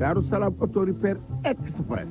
Daaru Salaam auto repair express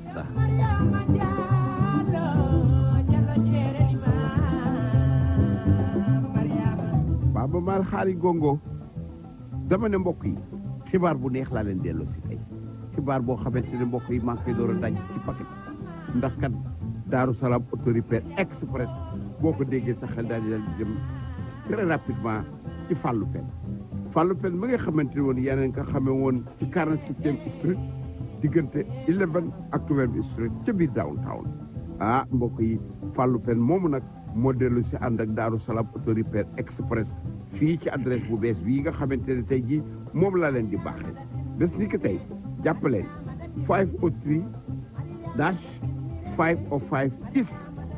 Baba Maal xaari gongo dama ne mbokk yi xibaar bu neex laa leen delloo si tey xibaar boo xamante ne mbokk yi maa ngi koy door a daj ci paquet ndax kat Daaru Salaam auto repair express boo ko déggee sa xel daal di daal di jëm très rapidement ci Fallou Pen Fallou Pen mi nga xamante ne woon yeneen nga xamee woon ci 47e street diggante 11 ak 12 street ca biir downtown ah mbokk yi Fallou Pen moomu nag moo dellu si ànd ak Daaru Salaam auto repair express fii ci adresse bu bees bii nga xamante ne tey jii moom laa leen di baaxee bés ni ki tey jàppaleen 503 dash 505 east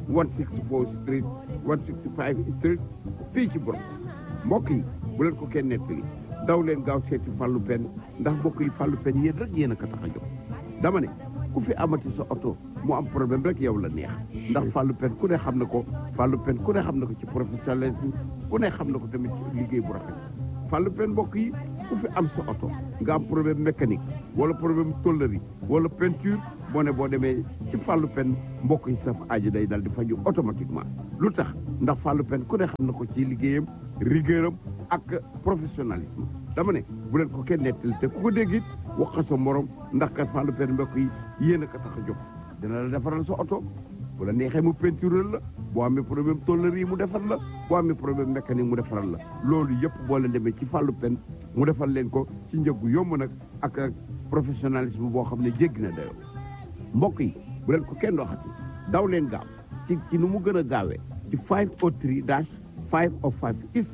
164 street 165 street fii ci Bronx mbokk yi bu leen ko kenn nettali daw leen gaaw seeti Fallou Pen ndax mbokk yi Fallou Pen yéen rek yéen a ko tax a jóg dama ne ku fi amati sa oto mu am problème rek yow la neex ndax Fallou Pen ku ne xam na ko Fallou Pen ku ne xam na ko ci professionnalisme ku ne xam na ko tamit ci liggéey bu rafet Fallou Pen mbokk yi ku fi am sa oto nga am problème mécanique wala problème tôlerie wala peinture boo ne boo demee ci Fallou Pen mbokk yi sa aajo day dal di faju automatiquement lu tax ndax Fallou Pen ku ne xam na ko ci liggéeyam rigueuram ak professionnalisme dama ne bu leen ko kenn nettali te ku ko dégg it wax ko sa morom ndax kat Fallou Pen mbokk yi yéen a ko tax a jóg dina la defaral sa oto bu la neexee mu peinture la boo amee problème tôlerie mu defar la boo amee problème mécanique mu defaral la loolu yëpp boo leen demee ci Fallou Pen mu defal leen ko ci njëgu yomb nag ak ak professionnalisme boo xam ne jéggi na dayoo mbokk yi bu leen ko kenn waxati daw leen gaaw ci ci nu mu gën a gaawee ci 503 dash 505 east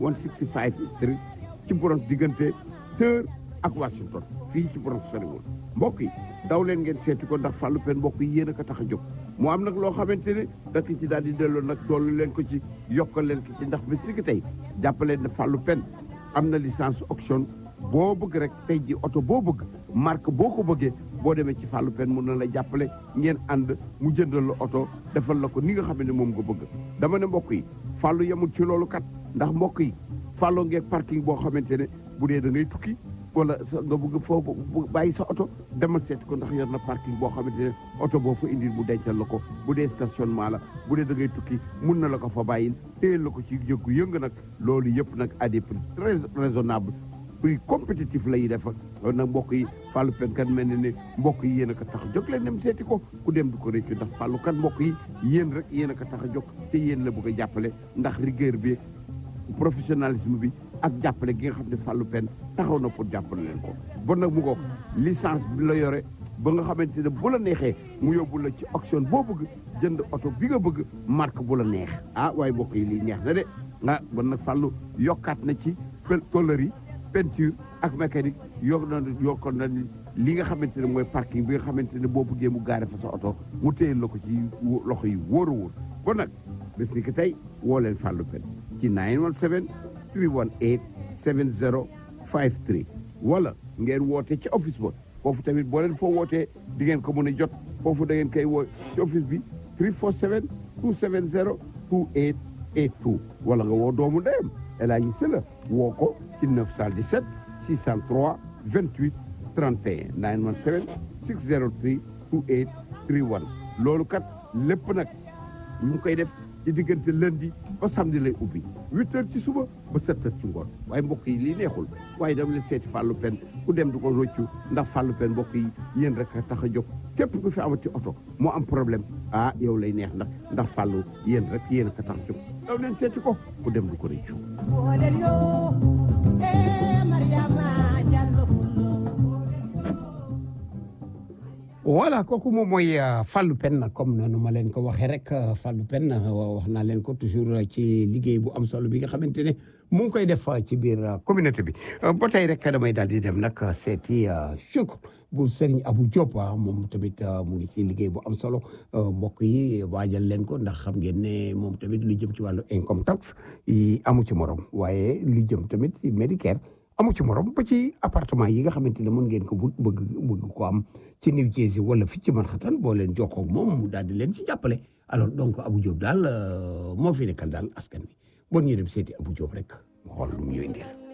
165 street ci Bronx diggante Third ak Washington fii ci Bronx soriwul mbokk yi daw leen ngeen seeti ko ndax Fallou Pen mbokk yi yéen a ko tax a jóg mu am nag loo xamante ne dakk ci daal di delloo nag dollu leen ko ci yokkal leen ko ci ndax ba si tey jàppaleen ne Fallou Pen am na licence auction boo bëgg rek tey ji oto boo bëgg marque boo ko bëggee boo demee ci Fallou Pen mun na la jàppale ngeen ànd mu jëndal la oto defal la ko ni nga xam ne moom nga bëgg dama ne mbokk yi Fallou yemul ci loolu kat ndax mbokk yi Fallou ngeen parking boo xamante ne bu dee da ngay tukki wala sa nga bëgg foofu bàyyi sa oto demal seeti ko ndax yor na parking boo xamante ne oto boo fa indil mu dencal la ko bu dee stationnement la bu dee da ngay tukki mun na la ko fa bàyyil téyel la ko ci jëggu yëng nag loolu yëpp nag à des prix très raisonnable prix compétitif lay def loolu nag mbokk yi Fallou Pen kan mel ne ne mbokk yi yéen a ko tax a jóg leen dem seeti ko ku dem du ko réccu ndax Fallou kan mbokk yi yéen rek yéen a ko tax a jóg te yéen la bëgg a jàppale ndax rigueur bi professionnalisme bi ak jàppale gi nga xam ne Fallou Pen taxaw na pour jàppale leen ko bon nag mu ngoog licence bi la yore ba nga xamante ne bu la neexee mu yóbbu la ci auction boo bëgg jënd oto bi nga bëgg marque bu la neex ah waaye mbokk yi lii neex na de ah bon nag Fallou yokkaat na ci tôlerie peinture ak mécanique yokk na yokkoon na li nga xamante ne mooy parking bi nga xamante ne boo bëggee mu gaare fa sa oto mu téyel la ko ci loxo yi wóor a wóor bon nag bés ni ki tey woo leen Fallou Pen ci 917 318 7053 wala ngeen woote ci office ba foofu tamit boo leen foo wootee di ngeen ko mën a jot foofu da ngeen koy woo ci office bi 347 270 2882 wala nga woo doomu ndeyam El Hadji Sylla woo ko ci 917 603 28 31 917 603 28 31 loolu kat lépp nag ñu ngi koy def ci diggante lundi ba samedi lay ubbi huit heures ci suba ba sept heures ci ngoon waaye mbokk yi lii neexul waaye dama leen seeti Fallou Pen ku dem du ko roccu ndax Fallou Pen mbokk yi yéen rek a tax a jóg képp ku fi amati oto moo am problème ah yow lay neex ndax ndax Fallou yéen rek yéen a ko tax a jóg daw leen seeti ko ku dem du ko rëccu voilà kooku moom mooy Fallou Pen comme noonu ma leen ko waxee rek Fallou Pen wax naa leen ko toujours ci liggéey bu am solo bi nga xamante ne mu ngi koy def ci biir communauté bi ba tey rek damay daal di dem nag seeti Chouk bu Serigne Abou Diop moom tamit mu ngi ci liggéey bu am solo mbokk yi waajal leen ko ndax xam ngeen ne moom tamit lu jëm ci wàllu income tax yi amu ci morom waaye lu jëm tamit ci Medicare amu ci morom ba ci appartement yi nga xamante ne mën ngeen ko bu bëgg bëgg ko am ci New Jersey wala fi ci Manhattan boo leen jokkoo ak moom mu daal di leen ci jàppale alors donc Abou Diop daal moo fi nekkal daal askan wi bon ñu dem seeti Abou Diop rek mu xool lu mu ñuy indil